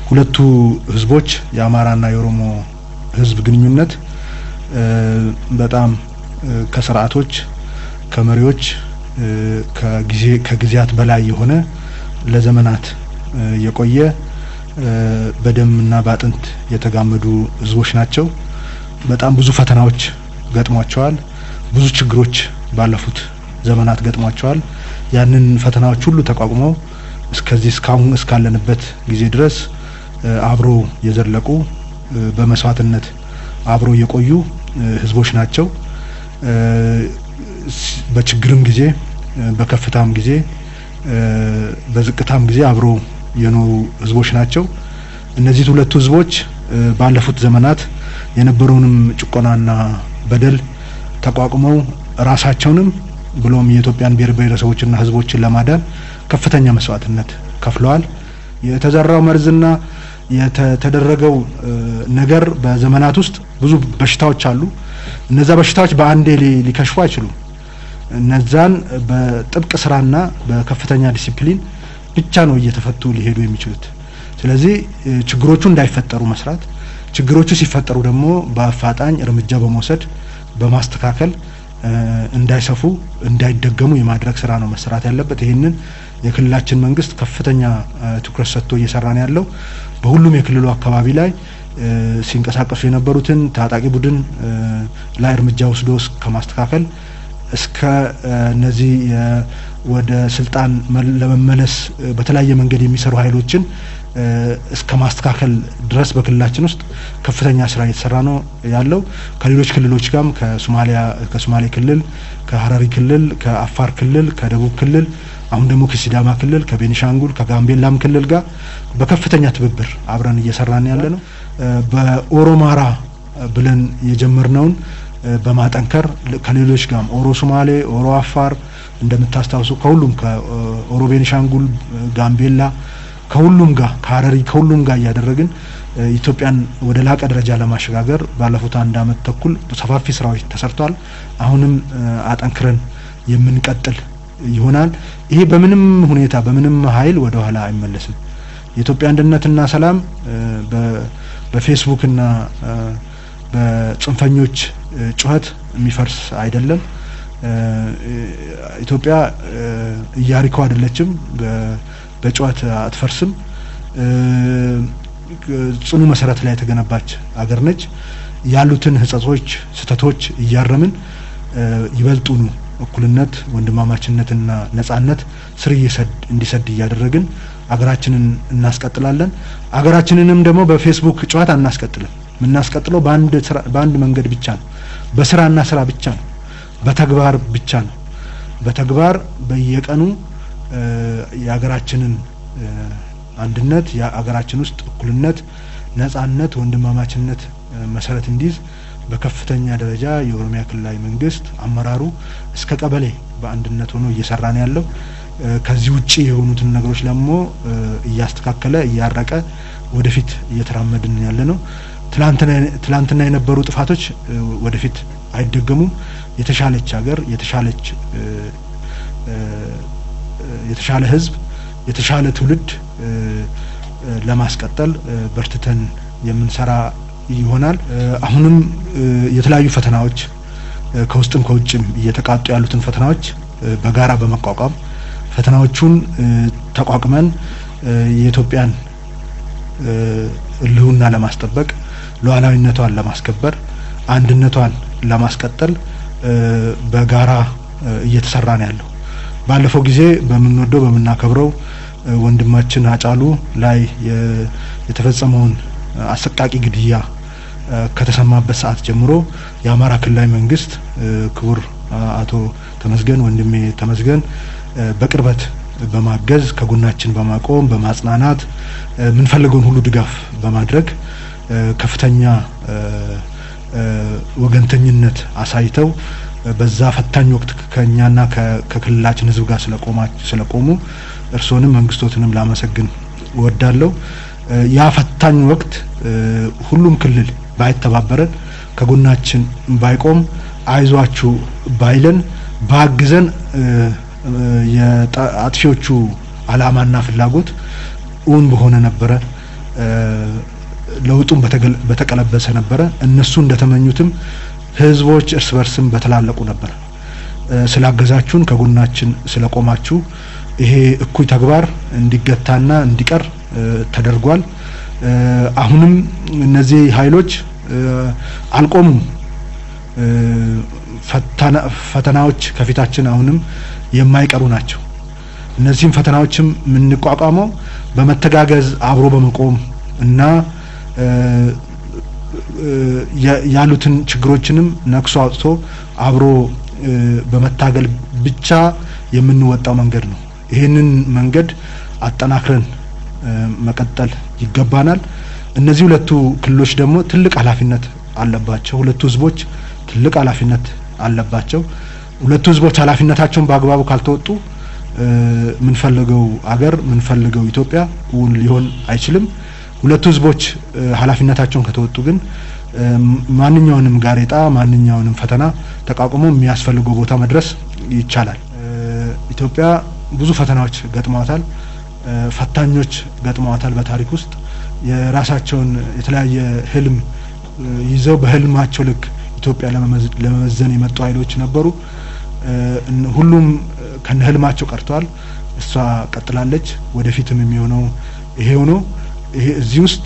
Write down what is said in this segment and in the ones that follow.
ሁለቱ ህዝቦች የአማራና የኦሮሞ ህዝብ ግንኙነት በጣም ከስርዓቶች ከመሪዎች ከጊዜ ከጊዜያት በላይ የሆነ ለዘመናት የቆየ በደምና በአጥንት የተጋመዱ ህዝቦች ናቸው። በጣም ብዙ ፈተናዎች ገጥሟቸዋል። ብዙ ችግሮች ባለፉት ዘመናት ገጥሟቸዋል። ያንን ፈተናዎች ሁሉ ተቋቁመው እስከዚህ እስካሁን እስካለንበት ጊዜ ድረስ አብሮ የዘለቁ በመስዋዕትነት አብሮ የቆዩ ህዝቦች ናቸው። በችግርም ጊዜ በከፍታም ጊዜ በዝቅታም ጊዜ አብሮ የኖሩ ህዝቦች ናቸው። እነዚህ ሁለቱ ህዝቦች ባለፉት ዘመናት የነበረውንም ጭቆናና በደል ተቋቁመው ራሳቸውንም ብሎም የኢትዮጵያን ብሔር ብሔረሰቦችና ህዝቦችን ለማዳን ከፍተኛ መስዋዕትነት ከፍለዋል። የተዘራው መርዝና የተደረገው ነገር በዘመናት ውስጥ ብዙ በሽታዎች አሉ። እነዛ በሽታዎች በአንዴ ሊከሽፉ አይችሉም። እነዛን በጥብቅ ስራና በከፍተኛ ዲሲፕሊን ብቻ ነው እየተፈቱ ሊሄዱ የሚችሉት። ስለዚህ ችግሮቹ እንዳይፈጠሩ መስራት፣ ችግሮቹ ሲፈጠሩ ደግሞ በአፋጣኝ እርምጃ በመውሰድ በማስተካከል እንዳይሰፉ እንዳይደገሙ የማድረግ ስራ ነው መሰራት ያለበት። ይህንን የክልላችን መንግስት ከፍተኛ ትኩረት ሰጥቶ እየሰራ ነው ያለው። በሁሉም የክልሉ አካባቢ ላይ ሲንቀሳቀሱ የነበሩትን ታጣቂ ቡድን ላይ እርምጃ ወስዶ ከማስተካከል እስከ እነዚህ ወደ ስልጣን ለመመለስ በተለያየ መንገድ የሚሰሩ ኃይሎችን እስከ ማስተካከል ድረስ በክልላችን ውስጥ ከፍተኛ ስራ እየተሰራ ነው ያለው። ከሌሎች ክልሎች ጋርም ከሶማሊያ ከሶማሌ ክልል፣ ከሀረሪ ክልል፣ ከአፋር ክልል፣ ከደቡብ ክልል አሁን ደግሞ ከሲዳማ ክልል፣ ከቤኒሻንጉል፣ ከጋምቤላም ክልል ጋር በከፍተኛ ትብብር አብረን እየሰራን ያለ ነው። በኦሮማራ ብለን የጀመርነውን በማጠንከር ከሌሎች ጋርም ኦሮ ሶማሌ፣ ኦሮ አፋር እንደምታስታውሱ ከሁሉም ከኦሮ ቤኒሻንጉል፣ ጋምቤላ ከሁሉም ጋር ከሀረሪ ከሁሉም ጋር እያደረግን ኢትዮጵያን ወደ ላቀ ደረጃ ለማሸጋገር ባለፉት አንድ አመት ተኩል ሰፋፊ ስራዎች ተሰርተዋል። አሁንም አጠንክረን የምንቀጥል ይሆናል። ይሄ በምንም ሁኔታ በምንም ኃይል ወደ ኋላ አይመለስም። የኢትዮጵያ አንድነትና ሰላም በፌስቡክና በጽንፈኞች ጩኸት የሚፈርስ አይደለም። ኢትዮጵያ ኢያሪኮ አይደለችም። በጩኸት አትፈርስም። ጽኑ መሰረት ላይ የተገነባች አገር ነች። ያሉትን ህጸጾች፣ ስህተቶች እያረምን ይበልጡኑ እኩልነት፣ ወንድማማችነትና ነጻነት ስር እንዲሰድ እያደረግን አገራችንን እናስቀጥላለን። አገራችንንም ደግሞ በፌስቡክ ጨዋታ አናስቀጥልም። የምናስቀጥለው በአንድ መንገድ ብቻ ነው። በስራና ስራ ብቻ ነው። በተግባር ብቻ ነው። በተግባር በየቀኑ የሀገራችንን አንድነት የሀገራችን ውስጥ እኩልነት፣ ነጻነት፣ ወንድማማችነት መሰረት እንዲይዝ በከፍተኛ ደረጃ የኦሮሚያ ክልላዊ መንግስት አመራሩ እስከ ቀበሌ በአንድነት ሆኖ እየሰራ ነው ያለው። ከዚህ ውጪ የሆኑትን ነገሮች ደግሞ እያስተካከለ እያረቀ ወደፊት እየተራመድን ያለ ነው። ትላንትና የነበሩ ጥፋቶች ወደፊት አይደገሙም። የተሻለች ሀገር፣ የተሻለች የተሻለ ህዝብ፣ የተሻለ ትውልድ ለማስቀጠል በርትተን የምንሰራ ይሆናል። አሁንም የተለያዩ ፈተናዎች ከውስጥም ከውጭም እየተቃጡ ያሉትን ፈተናዎች በጋራ በመቋቋም ፈተናዎቹን ተቋቁመን የኢትዮጵያን ህልውና ለማስጠበቅ ሉዓላዊነቷን ለማስከበር አንድነቷን ለማስቀጠል በጋራ እየተሰራ ነው ያለው። ባለፈው ጊዜ በምንወደው በምናከብረው ወንድማችን አጫሉ ላይ የተፈጸመውን አሰቃቂ ግድያ ከተሰማበት ሰዓት ጀምሮ የአማራ ክልላዊ መንግስት ክቡር አቶ ተመስገን ወንድሜ ተመስገን በቅርበት በማገዝ ከጎናችን በማቆም በማጽናናት የምንፈልገውን ሁሉ ድጋፍ በማድረግ ከፍተኛ ወገንተኝነት አሳይተው በዛ ፈታኝ ወቅት ከኛና ከክልላችን ህዝብ ጋር ስለቆሙ እርስዎንም መንግስቶትንም ላመሰግን እወዳለሁ። ያ ፈታኝ ወቅት ሁሉም ክልል ባይተባበረን ከጎናችን ባይቆም አይዟችሁ ባይለን ባግዘን የአጥፊዎቹ አላማና ፍላጎት እውን በሆነ ነበረ። ለውጡም በተቀለበሰ ነበረ። እነሱ እንደተመኙትም ህዝቦች እርስ በርስም በተላለቁ ነበር። ስላገዛችሁን ከጎናችን ስለቆማችሁ ይሄ እኩይ ተግባር እንዲገታና እንዲቀር ተደርጓል። አሁንም እነዚህ ኃይሎች አልቆሙም። ፈተናዎች ከፊታችን አሁንም የማይቀሩ ናቸው። እነዚህም ፈተናዎችም የምንቋቋመው በመተጋገዝ አብሮ በመቆም እና ያሉትን ችግሮችንም ነክሶ አውጥቶ አብሮ በመታገል ብቻ የምንወጣው መንገድ ነው። ይህንን መንገድ አጠናክረን መቀጠል ይገባናል። እነዚህ ሁለቱ ክልሎች ደግሞ ትልቅ ኃላፊነት አለባቸው። ሁለቱ ህዝቦች ትልቅ ኃላፊነት አለባቸው። ሁለቱ ህዝቦች ኃላፊነታቸውን በአግባቡ ካልተወጡ የምንፈልገው አገር የምንፈልገው ኢትዮጵያ እውን ሊሆን አይችልም። ሁለቱ ህዝቦች ኃላፊነታቸውን ከተወጡ ግን ማንኛውንም ጋሬጣ ማንኛውንም ፈተና ተቋቁሞ የሚያስፈልገው ቦታ መድረስ ይቻላል። ኢትዮጵያ ብዙ ፈተናዎች ገጥመዋታል። ፈታኞች ገጥመዋታል። በታሪክ ውስጥ የራሳቸውን የተለያየ ህልም ይዘው በህልማቸው ልክ ኢትዮጵያ ለመመዘን የመጡ ኃይሎች ነበሩ። ሁሉም ከነ ህልማቸው ቀርተዋል። እሷ ቀጥላለች። ወደፊትም የሚሆነው ይሄ ሆኖ ይሄ እዚህ ውስጥ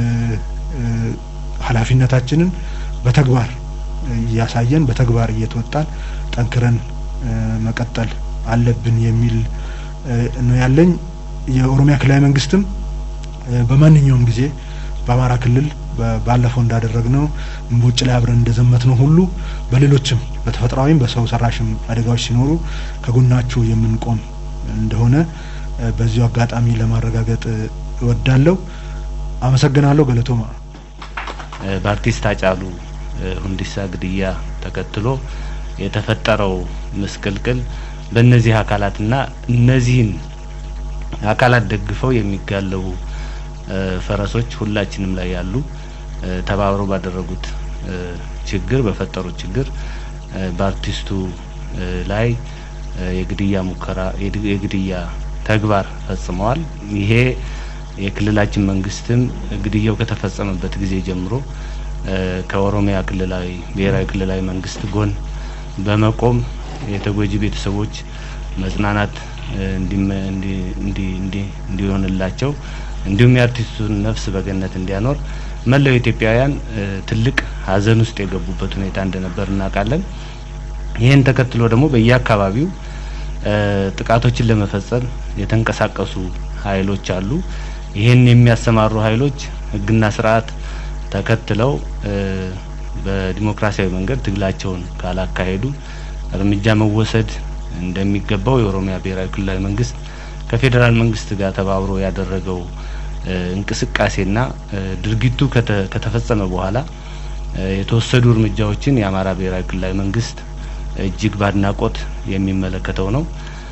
ኃላፊነታችንን በተግባር እያሳየን በተግባር እየተወጣን ጠንክረን መቀጠል አለብን የሚል ነው ያለኝ። የኦሮሚያ ክልላዊ መንግስትም በማንኛውም ጊዜ በአማራ ክልል ባለፈው እንዳደረግነው እምቦጭ ላይ አብረን እንደዘመት ነው ሁሉ በሌሎችም በተፈጥሯዊም በሰው ሰራሽም አደጋዎች ሲኖሩ ከጎናችሁ የምንቆም እንደሆነ በዚሁ አጋጣሚ ለማረጋገጥ እወዳለሁ። አመሰግናለሁ። ገለቶማ በአርቲስት ሃጫሉ ሁንዴሳ ግድያ ተከትሎ የተፈጠረው ምስቅልቅል በእነዚህ አካላትና እነዚህን አካላት ደግፈው የሚጋለቡ ፈረሶች ሁላችንም ላይ ያሉ ተባብረው ባደረጉት ችግር በፈጠሩት ችግር በአርቲስቱ ላይ የግድያ ሙከራ የግድያ ተግባር ፈጽመዋል። ይሄ የክልላችን መንግስትም ግድያው ከተፈጸመበት ጊዜ ጀምሮ ከኦሮሚያ ክልላዊ ብሔራዊ ክልላዊ መንግስት ጎን በመቆም የተጎጂ ቤተሰቦች መጽናናት እንዲሆንላቸው እንዲሁም የአርቲስቱን ነፍስ በገነት እንዲያኖር መላው ኢትዮጵያውያን ትልቅ ሐዘን ውስጥ የገቡበት ሁኔታ እንደነበር እናውቃለን። ይህን ተከትሎ ደግሞ በየአካባቢው ጥቃቶችን ለመፈጸም የተንቀሳቀሱ ኃይሎች አሉ። ይህን የሚያሰማሩ ኃይሎች ሕግና ስርዓት ተከትለው በዲሞክራሲያዊ መንገድ ትግላቸውን ካላካሄዱ እርምጃ መወሰድ እንደሚገባው የኦሮሚያ ብሔራዊ ክልላዊ መንግስት ከፌዴራል መንግስት ጋር ተባብሮ ያደረገው እንቅስቃሴና ድርጊቱ ከተፈጸመ በኋላ የተወሰዱ እርምጃዎችን የአማራ ብሔራዊ ክልላዊ መንግስት እጅግ በአድናቆት የሚመለከተው ነው።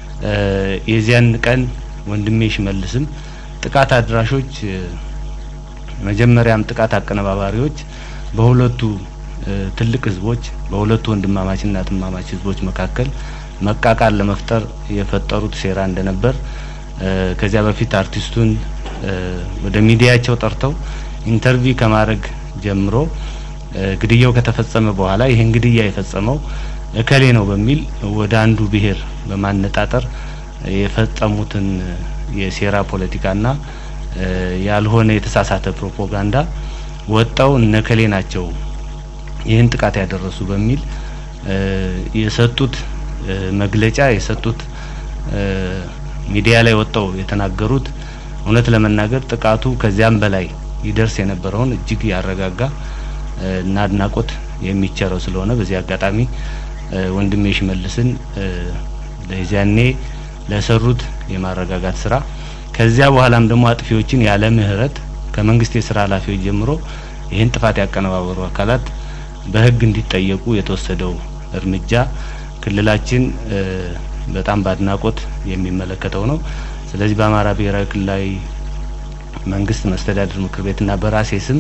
የዚያን ቀን ወንድሜ ሽመልስም ጥቃት አድራሾች መጀመሪያም ጥቃት አቀነባባሪዎች በሁለቱ ትልቅ ህዝቦች በሁለቱ ወንድማማችና ትማማች ህዝቦች መካከል መቃቃር ለመፍጠር የፈጠሩት ሴራ እንደነበር ከዚያ በፊት አርቲስቱን ወደ ሚዲያቸው ጠርተው ኢንተርቪው ከማድረግ ጀምሮ ግድያው ከተፈጸመ በኋላ ይህን ግድያ የፈጸመው እከሌ ነው በሚል ወደ አንዱ ብሔር በማነጣጠር የፈጸሙትን የሴራ ፖለቲካና ያልሆነ የተሳሳተ ፕሮፓጋንዳ ወጣው እነከሌ ናቸው ይህን ጥቃት ያደረሱ በሚል የሰጡት መግለጫ የሰጡት ሚዲያ ላይ ወጣው የተናገሩት እውነት ለመናገር ጥቃቱ ከዚያም በላይ ይደርስ የነበረውን እጅግ ያረጋጋ እና አድናቆት የሚቸረው ስለሆነ በዚህ አጋጣሚ ወንድሜ ሽመልስን ለዚያኔ ለሰሩት የማረጋጋት ስራ ከዚያ በኋላም ደግሞ አጥፊዎችን ያለ ምህረት ከመንግስት የስራ ኃላፊዎች ጀምሮ ይህን ጥፋት ያቀነባበሩ አካላት በህግ እንዲጠየቁ የተወሰደው እርምጃ ክልላችን በጣም በአድናቆት የሚመለከተው ነው። ስለዚህ በአማራ ብሔራዊ ክልላዊ መንግስት መስተዳድር ምክር ቤትና በራሴ ስም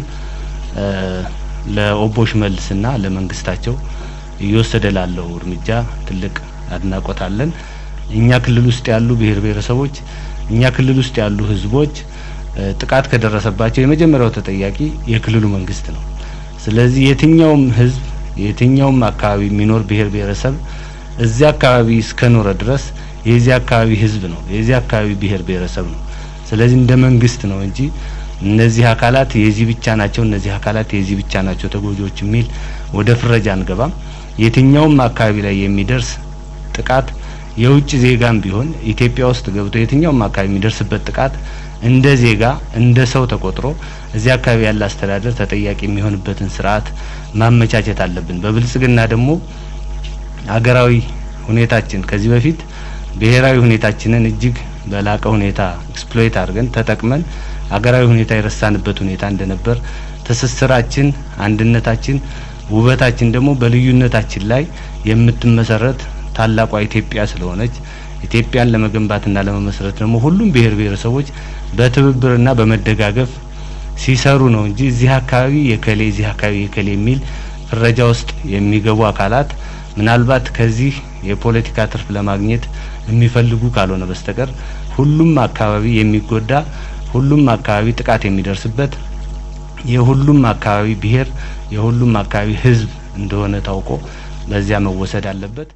ለኦቦ ሽመልስና ለመንግስታቸው እየወሰደ ላለው እርምጃ ትልቅ አድናቆት አለን። እኛ ክልል ውስጥ ያሉ ብሔር ብሔረሰቦች፣ እኛ ክልል ውስጥ ያሉ ህዝቦች ጥቃት ከደረሰባቸው የመጀመሪያው ተጠያቂ የክልሉ መንግስት ነው። ስለዚህ የትኛውም ህዝብ የትኛውም አካባቢ የሚኖር ብሔር ብሔረሰብ እዚያ አካባቢ እስከኖረ ድረስ የዚህ አካባቢ ህዝብ ነው፣ የዚህ አካባቢ ብሔር ብሔረሰብ ነው። ስለዚህ እንደ መንግስት ነው እንጂ እነዚህ አካላት የዚህ ብቻ ናቸው፣ እነዚህ አካላት የዚህ ብቻ ናቸው ተጎጂዎች የሚል ወደ ፍረጃ አንገባም። የትኛውም አካባቢ ላይ የሚደርስ ጥቃት የውጭ ዜጋም ቢሆን ኢትዮጵያ ውስጥ ገብቶ የትኛውም አካባቢ የሚደርስበት ጥቃት እንደ ዜጋ እንደ ሰው ተቆጥሮ እዚህ አካባቢ ያለ አስተዳደር ተጠያቂ የሚሆንበትን ስርዓት ማመቻቸት አለብን። በብልጽግና ደግሞ ሀገራዊ ሁኔታችን ከዚህ በፊት ብሔራዊ ሁኔታችንን እጅግ በላቀ ሁኔታ ኤክስፕሎይት አድርገን ተጠቅመን ሀገራዊ ሁኔታ የረሳንበት ሁኔታ እንደነበር ትስስራችን፣ አንድነታችን፣ ውበታችን ደግሞ በልዩነታችን ላይ የምትመሰረት ታላቋ ኢትዮጵያ ስለሆነች ኢትዮጵያን ለመገንባትና ለመመስረት ደግሞ ሁሉም ብሔር ብሔረሰቦች በትብብርና በመደጋገፍ ሲሰሩ ነው እንጂ እዚህ አካባቢ የከሌ እዚህ አካባቢ የከሌ የሚል ፍረጃ ውስጥ የሚገቡ አካላት ምናልባት ከዚህ የፖለቲካ ትርፍ ለማግኘት የሚፈልጉ ካልሆነ በስተቀር ሁሉም አካባቢ የሚጎዳ ሁሉም አካባቢ ጥቃት የሚደርስበት የሁሉም አካባቢ ብሔር የሁሉም አካባቢ ሕዝብ እንደሆነ ታውቆ በዚያ መወሰድ አለበት።